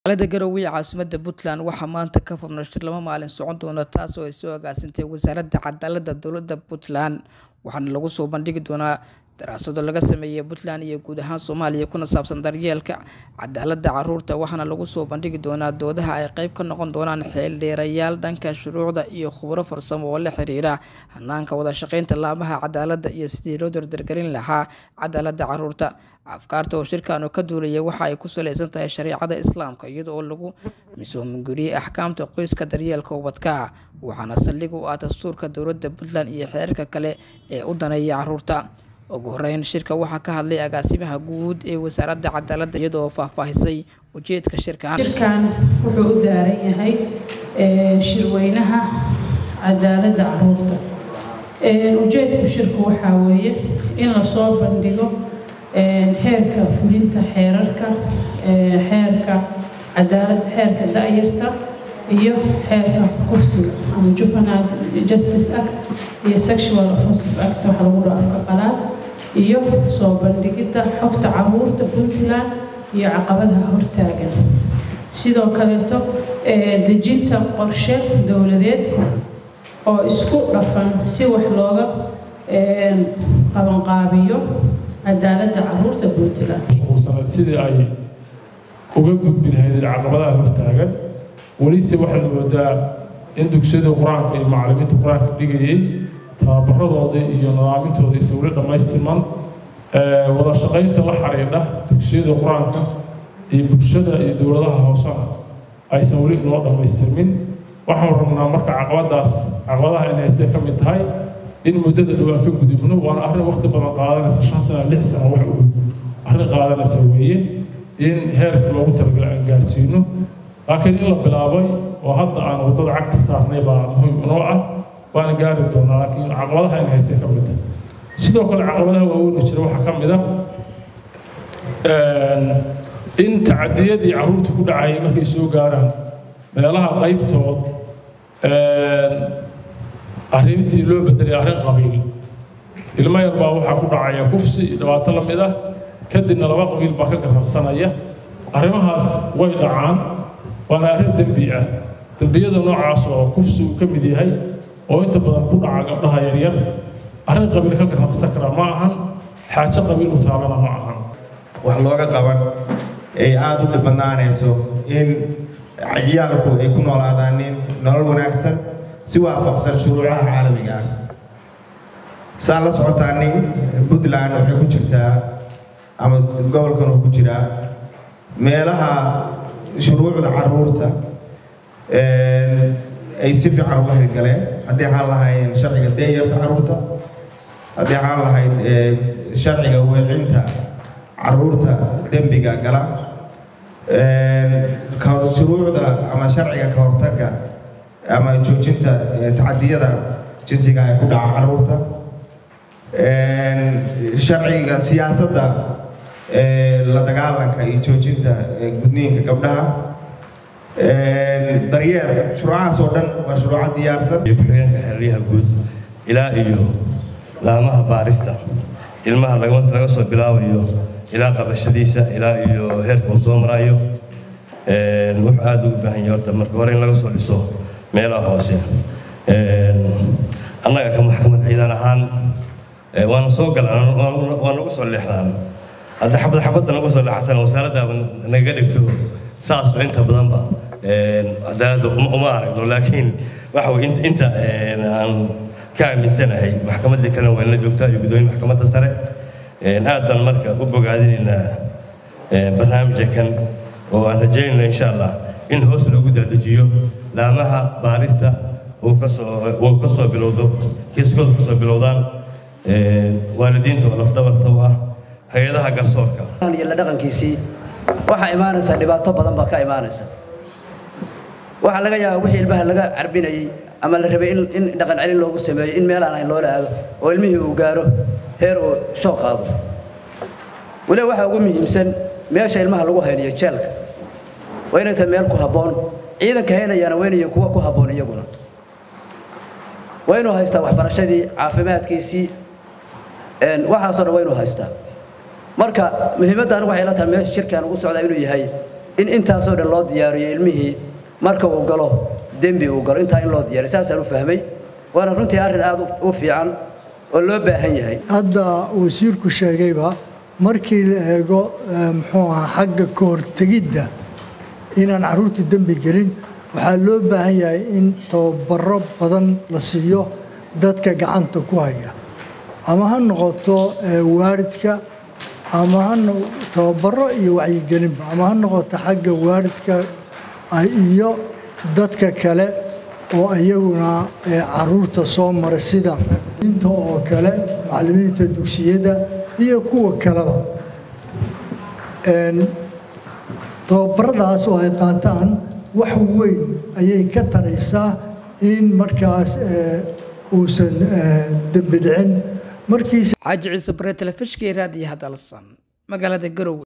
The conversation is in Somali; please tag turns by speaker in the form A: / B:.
A: magaalada garowe ee caasimadda puntland waxaa maanta ka furnay shir laba maalin socon doona taas oo ay soo agaasintay wasaaradda cadaaladda dowladda puntland waxaana lagu soo bandhigi doonaa daraasado laga sameeyey puntland iyo guud ahaan soomaaliya kuna saabsan daryeelka cadaaladda caruurta waxaana lagu soo bandhigi doonaa doodaha ay qeyb ka noqon doonaan xeeldheerayaal dhanka shuruucda iyo khubro farsamo oo la xiriira hanaanka wada shaqeynta laamaha cadaaladda iyo sidii loo dardargelin lahaa cadaaladda caruurta afkaarta oo shirkan ka duulaya waxa ay ku saleysan tahay shareecada islaamka iyada oo lagu misoominguriyey axkaamta qoyska daryeelka ubadka waxaana saldhig u ah dastuurka dowladda puntland iyo xeerarka kale ee u daneeya caruurta ugu horeyn shirka waxaa ka hadlay agaasimaha guud ee wasaaradda cadaaladda iyadoo faahfaahisay ujeedka shirkan
B: shirkan wuxuu u daaran yahay shirweynaha cadaaladda caruurta ujeedku shirku waxaa weeye in lasoo bandhigo heerka fulinta xeerarka xeerka cadaalad xeerka da-yarta iyo xeerka kursiga ama juvenile justice act iyo sexual offensive act waxa lagu dhaho afka qalaad iyo soo bandhigidda xogta caruurta puntland iyo caqabadaha hortaagan sidoo kaleeto dejinta qorshe dowladeed oo isku dhafan si wax looga qabanqaabiyo cadaaladda caruurta puntland
C: mashquulsanayd sidii ay uga gudbi lahayd caqabadaha hortaagan welise waxaad moodaa in dugsiyada qur-aanka iyo macallimiinta qur-aanka dhigayay tababaradoodii iyo nidaamintooda isa weli dhammaystirman wada shaqaynta la xidhiidha dugsiyada qur-aanka iyo bulshada iyo dowladaha hoosena aysan weli inoo dhammaystirmin waxaan rabnaa marka caqabadaas caqabadaha inay haystee ka mid tahay in muddada dhow aan ka gudubno waana arrin waqti badan qaadanaysa shan sana lix sana wax u arrin qaadanaysa weeye in heerka loogu talagalay aan gaarsiino laakiin in la bilaabay oo hadda aan waddada cagta saarnay baa muhiim inoo ah waana gaari doonaa laakiin caqabadaha inay haystee ka mid tahay sidoo kale caqabadaha waaweyna jira waxaa ka mid ah in tacadiyadii carruurta ku dhacayay markay soo gaaraan meelaha qaybtood arrintii loo bedelay arrin qabiil ilmo yar baa waxaa ku dhacaya kufsi iyo dhibaato la mid ah kadibna laba qabiil baa ka garraqsanaya arrimahaas way dhacaan waana arrin dembi ah dembiyada noocaas oo kufsi uu ka mid yahay oo inta badan ku dhaca gabdhaha yaryar arrin qabiil ka garraqsan kara ma ahan xaajo qabiil u taabana ma ahan
D: wax looga qaban ay aada u dhibanaanayso in ciyaalku ay ku noolaadaan nin nolol wanaagsan si waafaqsan shuruucaha caalamiga ah saa la socotaa nin puntland waxay ku jirtaa ama gobolkan uu ku jiraa meelaha shuruucda caruurta ay si fiican uga hirgaleen haddii waxaan lahayn sharciga deeyarta caruurta haddii waxaan lahayd sharciga weecinta caruurta dembiga gala shuruucda ama sharciga ka hortagga ama joojinta tacadiyada jinsiga ay ku dhaca caruurta sharciga siyaasadda la dagaalanka iyo joojinta gudniinka gabdhaha daryeelka shuruucahaas oo dhan waa shuruuca diyaarsan
E: iyo ku-xigeenka xeraryaha guud ilaa iyo laamaha baarista ilmaha laga soo bilaabayo ilaa qabashadiisa ilaa iyo heerka uu soo marayo wuxuu aada ugu baahan yahay horta marka hore in laga soo dhiso meelaha hoose annaga ka maxkamad ciidan ahaan waana soo galaan waa nagu soo leexdaan hadda xabad xabadda nagu soo leexatana wasaaraddaaba naga dhigto saasba inta badanba cadaaladda uma aragno laakiin waxa weye inta aan ka aaminsanahay maxkamaddii kalena waa la joogtaa iyo guddoomiye maxkamadda sare aadan marka u bogaadinaynaa barnaamijka kan oo aan rajaynayno insha allah in hoos loogu daadajiyo laamaha baarista uu kasoo uu ka soo bilowdo kiiskooda kasoo bilowdaan waalidiinta oo lafdhabarta u ah hay-adaha garsoorka
F: iyo la dhaqankiisii waxaa imaanaysa dhibaato badan baa ka imaanaysa waxaa laga yaabaa wixii ilmaha laga carbinayey ama la rabay in dhaqan celin loogu sameeyo in meel aan ahayn loola aado oo ilmihii uu gaaro heer uu soo qaado weliba waxaa ugu muhiimsan meesha ilmaha lagu haynayo jeelka waa inay tahay meel ku habboon ciidanka haynayaana waa inay kuwa ku habboon iyaguna waa inuu haystaa waxbarashadii caafimaadkiisii waxaasoo dhan waa inuu haystaa marka muhiimadda anigu waxay la tahay meesha shirkan ugu socdaa inuu yahay in intaasoo dhan loo diyaariyo ilmihii marka uu galo dembi uu galo intaa in loo diyaariyo saasaan u fahmay waana runtii arrin aad u fiican oo loo baahan yahay
G: hadda wasiirku sheegayba markii la eego muxuu ahaa xagga ka hortegidda inaan carruurtu dembi gelin waxaa loo baahan yahay in tababaro badan la siiyo dadka gacanta ku haya ama ha noqoto waaridka ama ha tababaro iyo wacyigelinba ama ha noqoto xagga waaridka iyo dadka kale oo iyaguna caruurta soo mara sida inta oo kale macallimiinta dugsiyada iyo kuwa kaleba tababaradaas oo ay qaataan wax weyn ayay ka taraysaa in markaas uusan dembi dhicin markiisa
A: xaaji ciise bare telefishkii raadiyo hadalsan magaalada garowe